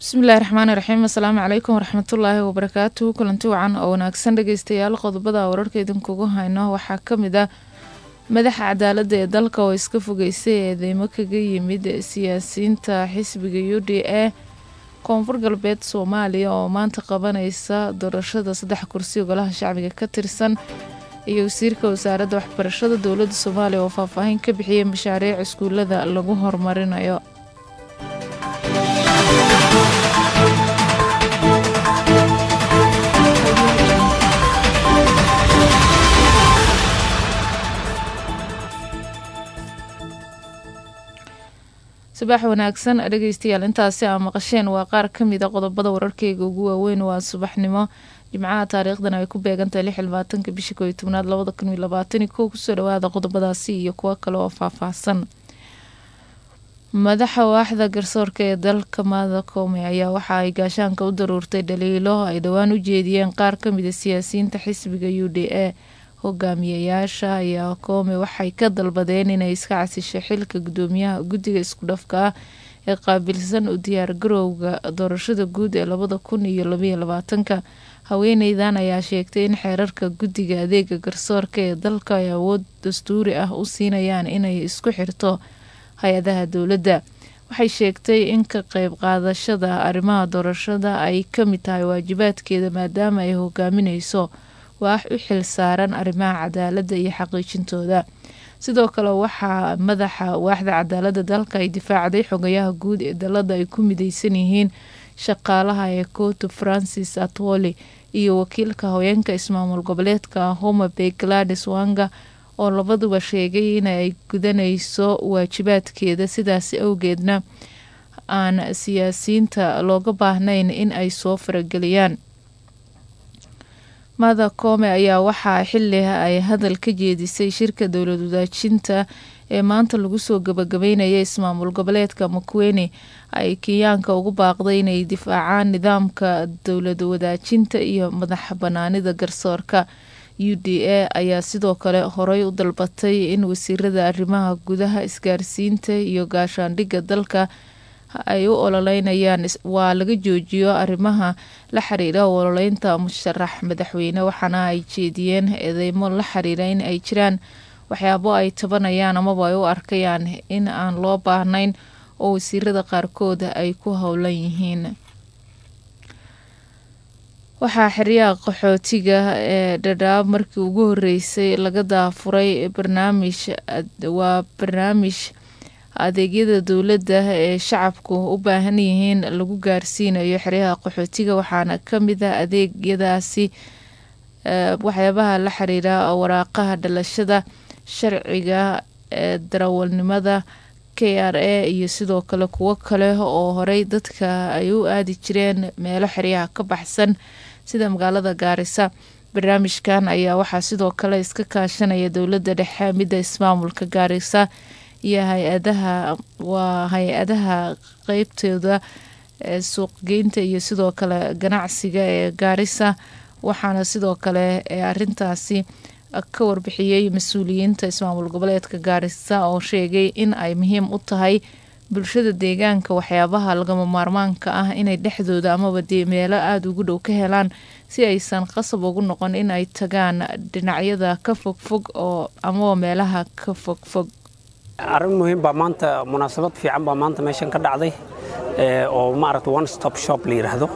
bismillahi raxmaani raxiim assalaamu calaykum waraxmatullaahi wabarakaatuhu kulanti wacan oo wanaagsan dhegeystayaal qodobada wararka idinkugu hayno waxaa ka mid ah madaxa cadaaladda ee dalka oo iska fogeysay eedeymo kaga yimid siyaasiyiinta xisbiga u d a koonfur galbeed soomaaliya oo maanta qabanaysa doorashada saddex kursi golaha shacbiga ka tirsan iyo wasiirka wasaaradda waxbarashada dowladda soomaaliya oo faahfaahin ka bixiyay mashaariic iskuulada lagu horumarinayo subax wanaagsan dhegeystayaal intaasi aa maqasheen waa qaar ka mid a qodobada wararkeyga ugu waaweyn waa subaxnimo jimcaha taariikhdan ay ku beegantahay lix labaatanka bisha kooiyo tobnaad labada kun iyo labaatani kow kusoo dhawaada qodobadaasi iyo kuwo kale oo faahfaahsan madaxa waaxda garsoorka ee dalka maada koome ayaa waxa ay gaashaanka u daruurtay dhaliilo ay dhowaan u jeediyeen qaar ka mid a siyaasiyiinta xisbiga u d a hogaamiyayaasha ayaa koome waxay ka dalbadeen inay iska casisho xilka gudoomiyaha guddiga isku dhafka ah ee qaabilsan u diyaar garowga doorashada guud ee labada kun iyo labaiyo labaatanka haweeneydan ayaa sheegtay in xeerarka guddiga adeega garsoorka ee dalka ay awood dastuuri ah u siinayaan inay isku xirto hay-adaha dowladda waxay sheegtay in ka qeyb qaadashada arrimaha doorashada ay ka mid tahay waajibaadkeeda maadaama ay hogaamineyso waax u xil saaran arrimaha cadaaladda iyo xaqiijintooda sidoo kale waxaa madaxa waaxda cadaaladda dalka ay difaacday xogayaha guud ee dalada ay ku mideysan yihiin shaqaalaha ee kootu francis atwoli iyo wakiilka haweenka ismaamul goboleedka homa bay gladis wanga oo labaduba sheegay inay gudanayso waajibaadkeeda sidaasi awgeedna aan siyaasiyiinta looga baahnayn in ay soo farageliyaan mada koome ayaa waxaa xili ay hadal ka jeedisay shirka dowlad wadaajinta ee maanta lagu soo gabagabeynaya ismaamul goboleedka makwene ay kenyaanka ugu baaqday inay difaacaan nidaamka dowlad wadaajinta iyo madax banaanida garsoorka u d a ayaa sidoo kale horey u dalbatay in wasiirada arrimaha gudaha isgaarsiinta iyo gaashaandhigga dalka ay u ololeynayaan waa laga joojiyo arrimaha la xiriira ololeynta musharax madaxweyne waxaana ay jeediyeen eedeymo la xiriira in ay jiraan waxyaabo ay tabanayaan amaba ay u arkayaan in aan loo baahnayn oo wasiirada qaarkood ay ku howlan yihiin waxaa xeryaha qaxootiga ee dhadhaab markii ugu horeysay laga daafuray barnaamij waa barnaamij adeegyada dowladda ee shacabku u baahan yihiin lagu gaarsiinayo xeryaha qaxootiga waxaana kamid ah adeegyadaasi waxyaabaha la xiriira waraaqaha dhalashada sharciga ee darawalnimada k r a iyo sidoo kale kuwo kale oo horey dadka ay u aadi jireen meelo xeryaha ka baxsan sida magaalada gaarisa barnaamijkan ayaa waxaa sidoo kale iska kaashanaya dowladda dhexe midda ismaamulka gaarisa iyo hay-adaha waa hay-adaha qeybtooda suuqgeynta iyo sidoo kale ganacsiga ee gaarisa waxaana sidoo kale arintaasi ka warbixiyey mas-uuliyiinta ismaamul goboleedka gaarisa oo sheegay in ay muhiim u tahay bulshada deegaanka waxyaabaha lagama maarmaanka ah inay dhexdooda amaba dee meelo aada ugu dhow ka helaan si aysan qasab ugu noqon in ay tagaan dhinacyada ka fogfog oo amaba meelaha ka fogfog arrin muhiim baa maanta munaasabad fiican baa maanta meeshan ka dhacday oo maaragta one stop shop la yidhaahdo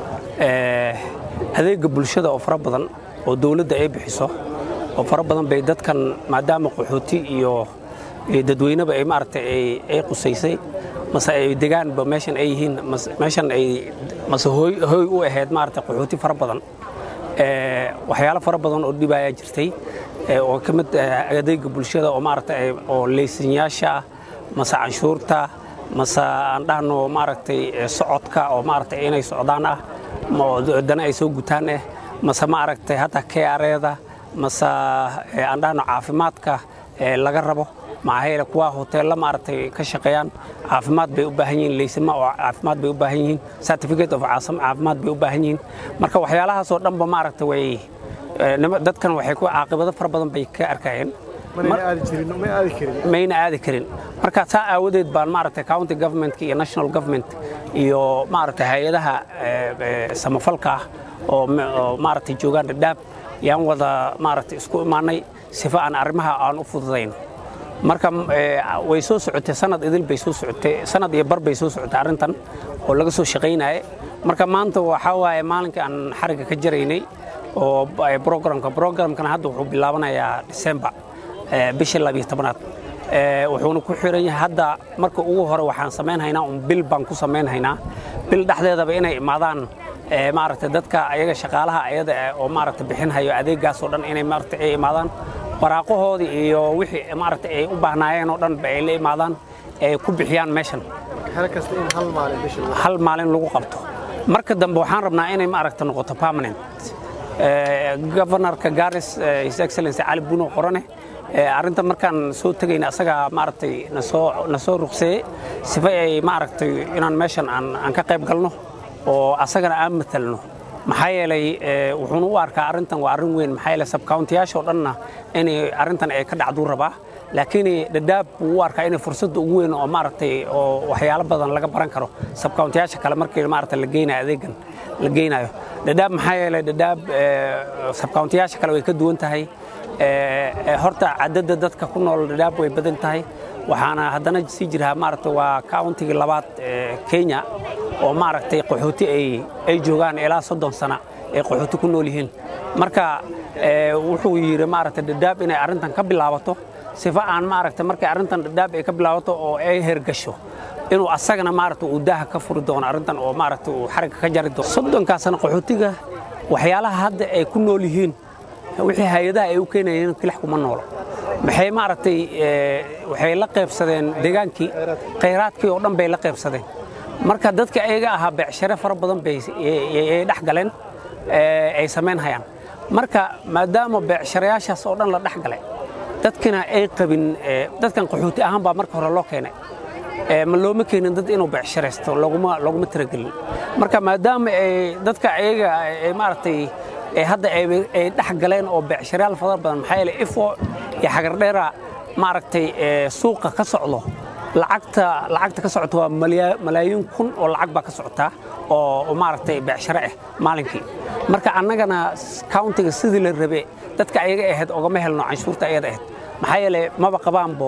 adeega bulshada oo fara badan oo dowladda ay bixiso oo fara badan bay dadkan maadaama qaxooti iyo dadweyneba ay maaragtay ay qusaysay mase ay degaanba meeshan ay yihiin meeshan ay mase hooy hooy u ahayd maaragtay qaxooti fara badan waxyaalo fara badan oo dhibayaa jirtay oo ka mid adeega bulshada oo maaragtay oo leysanyaasha ah mase canshuurta mase aan dhahno maaragtay socodka oo maaragtay inay socdaan ah dana ay soo gutaan ah mase maaragtay hataa keareeda mase aan dhahno caafimaadka laga rabo maxaa yeele kuwa hoteella maaragtay ka shaqeeyaan caafimaad bay u baahan yihiin leysama oo caafimaad bay u baahan yihiin certificate of caafimaad bay u baahan yihiin marka waxyaalahaasoo dhanba maaragtay way dadkan waxay ku caaqibado fara badan bay ka arkayeen mayna aadi karin marka saa aawadeed baan maaragtay county government iyo national government iyo maaragtay hay-adaha samafalka ah oo maaragtay joogaan dhadhaab yaan wada maaragtay isku imaanay sifa aan arrimaha aan u fududayno marka way soo socotay sanad idil bay soo socotay sanad iyo bar bay soo socotay arrintan oo laga soo shaqaynaye marka maanta waxaa waaye maalinkii aan xarigga ka jaraynay oo programka programkana hadda wuxuu bilaabanayaa December bishii labiyo tobanaad wuxuuna ku xiran yahay hadda marka ugu hore waxaan samaynhaynaa un bil baan ku samaynhaynaa bil dhexdeedaba inay imaadaan maaragtay dadka ayaga shaqaalaha ayada oo maaragtay bixinhayo adeegaas oo dhan inay maaragtay ay imaadaan waraaqahoodii iyo wixii maaragtay ay u baahnaayeen oo dhan ba ay la imaadaan ay ku bixiyaan meeshan hal maalin lagu qabto marka dambe waxaan rabnaa inay maaragtay noqoto permanent governorka garis his excellency cali buno qorane arrinta markaan soo tegayna asagaa maaragtay nasoo nasoo ruqseeyey sifa ay maaragtay inaan meeshan aan aan ka qayb galno oo asagana aan matalno maxaa yeelay wuxuuna u arkaa arrintan waa arrin weyn maxaa yeelay sabcountiyaasha oo dhanna inay arrintan ay ka dhacduu rabaa laakiin dhadhaab wuu u arkaa inay fursadda ugu weyn oo maaragtay oo waxyaalo badan laga baran karo sabcountiyaasha kale markii maaragtay la geynayo adeegan la geynayo dhadhaab maxaa yeelay dhadhaab sabcountiyaasha kale way ka duwan tahay horta cadadda dadka ku nool dhadhaab way badan tahay waxaana haddana sii jiraa maaragtay waa countigii labaad kenya oo maaragtay qaxooti ay joogaan ilaa soddon sana ay qaxooti ku nool yihiin marka wuxuu yidhi maaragtay dhadhaab inay arrintan ka bilaabato sifa aan maaragtay markay arrintan dhadhaab ay ka bilaabato oo ay hergasho inuu asagana maaragtay uu daaha ka furi doono arrintan oo maaragtay uu xarigga ka jari doono soddonkaasna qaxootiga waxyaalaha hadda ay ku nool yihiin wixii hay-adaha ay u keenayeen kilax kuma noolo maxay maaragtay waxay la qaybsadeen deegaankii khayraadkii oo dhan bay la qaybsadeen marka dadka ayaga ahaa beecshare fara badan bay ay dhex galeen ay samayn hayaan marka maadaama beecsharayaashaas oo dhan la dhex galay dadkina ay qabin dadkan qaxooti ahaan baa marka hore loo keenay ma looma keenin dad inuu beecsharaysto loguma loguma tiragelin marka maadaama ay dadka ayaga ay maaragtay hadda ay dhex galeen oo beecsharayaal fara badan maxaa yeelay ifo iyo xagardheera maaragtay suuqa ka socdo lacagta lacagta ka socota waa malaayiin kun oo lacag baa ka socotaa oo maaragtay beecshare ah maalinkii marka annagana countiga sidii la rabe dadka ayaga ahayd ogama helno canshuurta ayada ahayd maxaa yeelay maba qabaanbo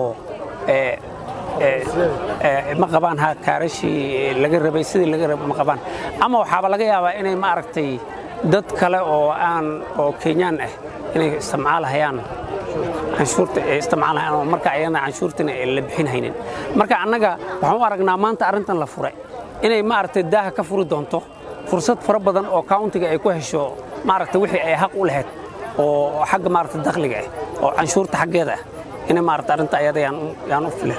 ma qabaan ha kaarashii laga rabay sidii laga rabay ma qabaan ama waxaaba laga yaabaa inay maaragtay dad kale oo aan oo kenyaan ah inay isticmaalahayaan canshuurta ay isticmaalahayaan oo marka ayana canshuurtina la bixin haynin marka annaga waxaan u aragnaa maanta arrintan la furay inay maaragtay daaha ka furi doonto fursad fara badan oo countiga ay ku hesho maaragtay wixii ay xaq u lahayd oo xagga maaragtay dakhliga ah oo canshuurta xaggeeda ah inay maaragtay arrinta ayada yaan u filan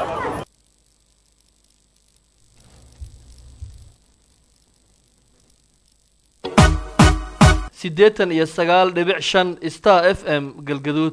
siddeetan iyo sagaal dhibic shan star f m galgaduud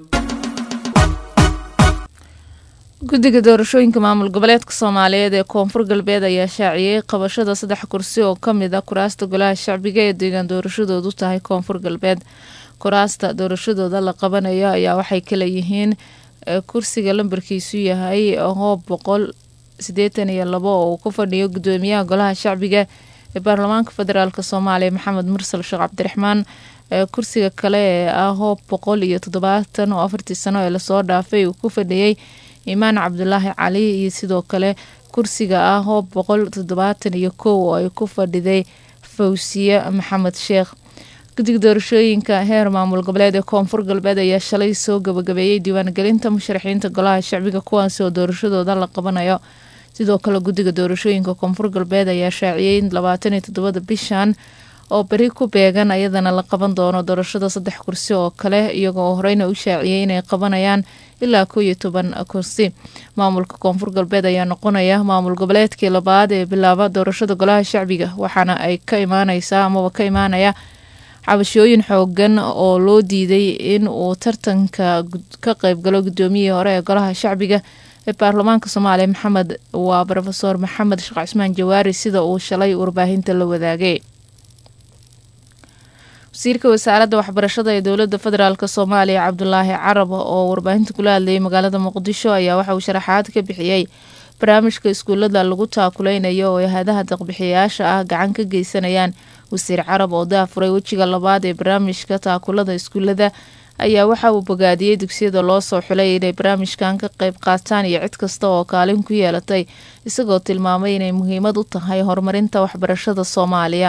guddiga doorashooyinka maamul goboleedka soomaaliyeed ee koonfur galbeed ayaa shaaciyey qabashada saddex kursi oo ka mid a kuraasta golaha shacbiga ee deegaan doorashadoodu tahay koonfur galbeed kuraasta doorashadooda la qabanayo ayaa waxay kala yihiin kursiga lambarkiisu yahay hoob boqol sideetan iyo labo oo uu ku fadhiyo gudoomiyaha golaha shacbiga ee baarlamaanka federaalk soomaaliya maxamed mursal sheekh cabdiraxmaan kursiga kale ee ah hoob boqol iyo toddobaatan oo afartii sano ee lasoo dhaafay uu ku fadhiyey imaan cabdulaahi cali iyo sidoo kale kursiga ah hoob boqol toddobaatan iyo kow oo ay ku fadhiday fawsiye maxamed sheekh guddiga doorashooyinka heer maamul goboleed ee koonfur galbeed ayaa shalay soo gabagabeeyey diiwaangelinta musharaxiinta golaha shacbiga kuwaasi oo doorashadooda la qabanayo sidoo kale guddiga doorashooyinka koonfur galbeed ayaa shaaciyey labaatan iyo toddobada bishan oo beri ku beegan ayadana la qaban doono doorashada saddex kursi oo kale iyagoo horeyna u shaaciyey inay qabanayaan ilaa kow iyo toban kursi maamulka koonfur galbeed ayaa noqonaya maamul goboleedkii labaad ee bilaaba doorashada golaha shacbiga waxaana ay ka imaaneysaa amaba ka imaanaya cabashooyin xoogan oo loo diiday in uu tartanka ka qeybgalo gudoomiyihii hore ee golaha shacbiga ee baarlamaanka soomaaliya maxamed waa rofeor maxamed sheekh cismaan jawaari sida uu shalay warbaahinta la wadaagay wasiirka wasaaradda waxbarashada ee dowladda federaalk soomaaliya cabdulaahi carab oo warbaahinta kula hadlayay magaalada muqdisho ayaa waxa uu sharaxaad ka bixiyey barnaamijka iskuulada lagu taakuleynayo oo hay-adaha daqbixiyayaasha ah gacan ka geysanayaan wasiir carab oo daafuray wejiga labaad ee barnaamijka taakulada iskuulada ayaa waxa uu bogaadiyey dugsiyada loo soo xulay inay barnaamijkan ka qeyb qaataan iyo cid kasta oo kaalin ku yeelatay isagoo tilmaamay inay muhiimad u tahay horumarinta waxbarashada soomaaliya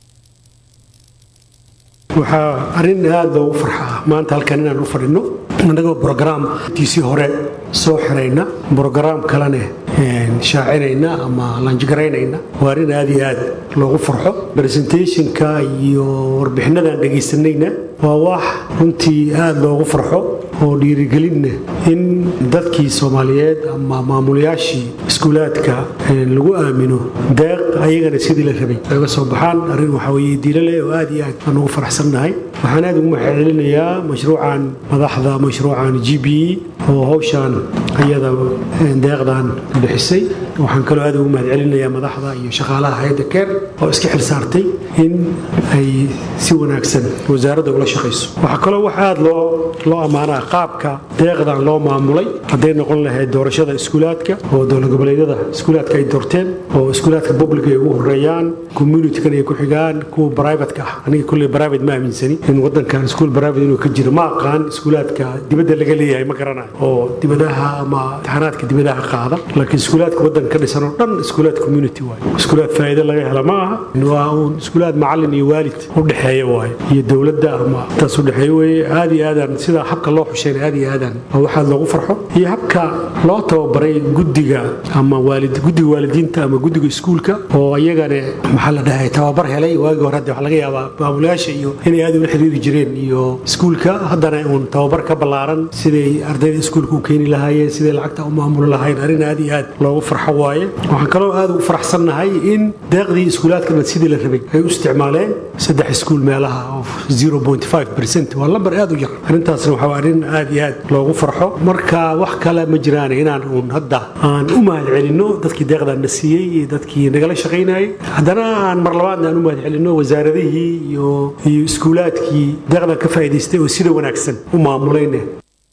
waxaa arrin aada loogu farxaa maanta halkan inaan u fadhino annagoo brograamtiisii hore soo xirayna brograam kalene shaacinayna ama laanjigaraynayna waa arrin aada iyo aad loogu farxo resentationka iyo warbixinadaan dhegaysanayna waa wax runtii aada loogu farxo oo dhiirigelinna in dadkii soomaaliyeed ama maamulayaashii iskuulaadka lagu aamino deeq ayagana sidii la rabay oga soo baxaan arrin waxaa weye diilale oo aad iyo aad aan ugu faraxsannahay waxaan aad ugu mahadcelinayaa mashruucan madaxda mashruucan g b e oo hawshaan ayada deeqdan bixisay waxaan kaloo aad ugu mahadcelinayaa madaxda iyo shaqaalaha hay-adda keer oo iska xil saartay in ay si wanaagsan wasaaradda ula shaqayso waxaa kaloo wax aad loo loo ammaanaa qaabka deeqdan loo maamulay hadday noqon lahayd doorashada iskuulaadka oo dowlad goboleedyada iskuulaadka ay doorteen oo iskuulaadka public ay ugu horeeyaan communitykan ay ku xigaan kuwa privateka ah aniga kulley private ma aaminsani in wadankan iskuul private inuu ka jiro ma aqaan iskuulaadka dibadda laga leeyahay ma garanayo oo dibadaha ama imtixaanaadka dibadaha qaada laakiin iskuulaadka wadanka ka dhisan oo dhan iskuulaad community waaye iskuulaad faa'iido laga hela ma aha waa uun iskuulaad macallin iyo waalid u dhexeeya waaye iyo dowladda ama taas u dhexeeya weeye aad iyo aadaan sida habka loo xushayna aad iyo aadaan waa waxaad loogu farxo iyo habka loo tababaray guddiga ama waalid guddiga waalidiinta ama guddiga iskuulka oo iyagana maxaa la dhahay tababar helay waagii hore hadda waxaa laga yaabaa maamulayaasha iyo inay aad ula xiriiri jireen iyo iskuulka haddana uun tababar ka ballaaran siday ardayda iskuulka u keeni lahaayeen siday lacagta u maamuli lahayn arrin aad iyo aad loogu farxo waaye waxaan kaloo aad ugu faraxsannahay in deeqdii iskuulaadka dhan sidii la rabay ay u isticmaaleen saddex iskuul meelaha oo 0.5 waa lambar aad u yar arrintaasna waxaa arrin aad iyo aad loogu farxo marka wax kale ma jiraan inaan uun hadda aan u mahadcelinno dadkii deeqdan na siiyey iyo dadkii nagala shaqaynayay haddana aan mar labaadna aan u mahadcelinno wasaaradihii iyo iyo iskuulaadkii deeqdan ka faa'iidaystay oo sida wanaagsan u maamulayna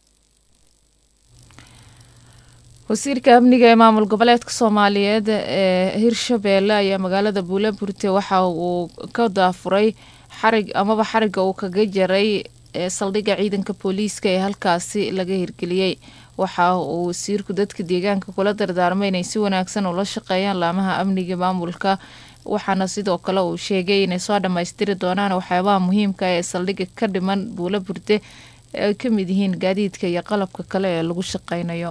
wasiirka amniga ee maamul goboleedka soomaaliyeed ee hirshabeelle ayaa magaalada buulaburte waxa uu ka daafuray xarig amaba xariga uu kaga jaray ee saldhigga ciidanka booliiska ee halkaasi laga hirgeliyey waxa uu wasiirku dadka deegaanka kula dardaarmay inay si wanaagsan ula shaqeeyaan laamaha amniga maamulka waxaana sidoo kale uu sheegay inay soo dhammaystiri doonaan waxyaabaha muhiimka ee saldhigga ka dhiman buula burte ee ay ka mid yihiin gaadiidka iyo qalabka kale ee lagu shaqeynayo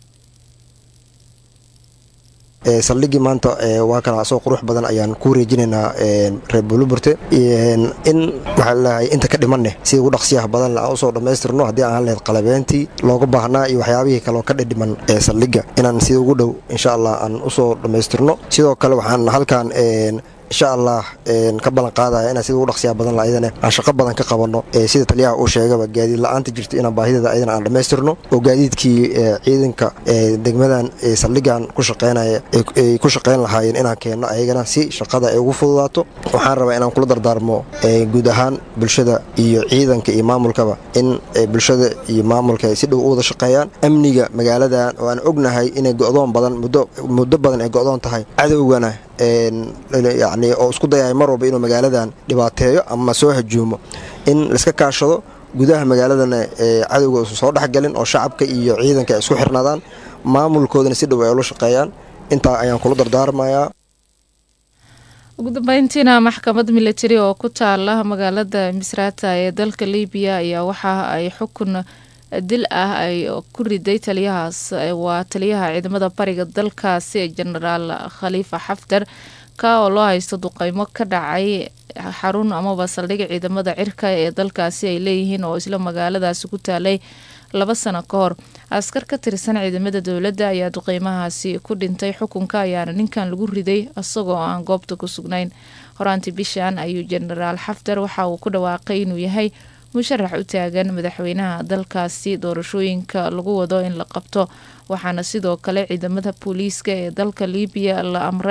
saldhiggii maanta waa kana asoo qurux badan ayaan ku wareejinaynaa reer buulaburte in waxaa laleeyahay inta ka dhimaneh sida ugu dhaqsiyaha badan aan usoo dhammaystirno haddii aan lahayd qalabeentii looga baahnaa iyo waxyaabihii kaleo ka dhidhiman ee saldhigga inaan sida ugu dhow insha allah aan usoo dhammaystirno sidoo kale waxaan halkan insha allah ka ballan qaadaya inaan sida ugu dhaqsiyaa badan ayadana aan shaqo badan ka qabanno sida taliyaha uu sheegaba gaadiid la-aanta jirta inaan baahideeda ayadana aan dhammaystirno oo gaadiidkii ciidanka degmadan saldhigan ku shaqeynaya ay ku shaqeyn lahaayeen inaan keenno ayagana si shaqada ay ugu fududaato waxaan rabaa inaan kula dardaarmo guud ahaan bulshada iyo ciidanka iyo maamulkaba in bulshada iyo maamulka ay si dhow u wada shaqeeyaan amniga magaaladan oo aan ognahay inay go'doon badan muddo badan ay go'doon tahay cadowgana yani oo isku dayaya mar walba inuu magaaladan dhibaateeyo ama soo hajuumo in laiska kaashado gudaha magaaladana cadowga usan soo dhexgalin oo shacabka iyo ciidanka ay isku xirnaadaan maamulkoodana si dhow ay ula shaqeeyaan intaa ayaan kula dardaarmayaa ugu dambeyntiina maxkamad milatari oo ku taala magaalada misrata ee dalka libiya ayaa waxa ay xukun dil ah ay ku riday taliyahaas waa taliyaha ciidamada bariga dalkaasi genaraal khaliifa xaftar ka oo loo haysto duqeymo ka dhacay xarun amaba saldhig ciidamada cirka ee dalkaasi ay leeyihiin oo isla magaaladaasi ku taalay laba sano ka hor askar ka tirsan ciidamada dowladda ayaa duqeymahaasi ku dhintay xukunka ayaana ninkan lagu riday isagoo aan goobta ku sugnayn horaantii bishan ayuu genaraal xaftar waxa uu ku dhawaaqay inuu yahay musharax u taagan madaxweynaha dalkaasi doorashooyinka lagu wado in la qabto waxaana sidoo kale ciidamada booliiska ee dalka libiya la amray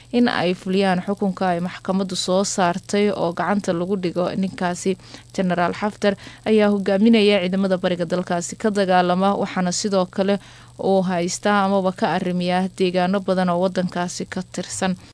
in ay fuliyaan xukunka ay maxkamaddu soo saartay oo gacanta lagu dhigo ninkaasi jenaraal xaftar ayaa hogaaminaya ciidamada bariga dalkaasi ka dagaalama waxaana sidoo kale uu haystaa amaba ka arrimiyaa deegaano badan oo wadankaasi ka tirsan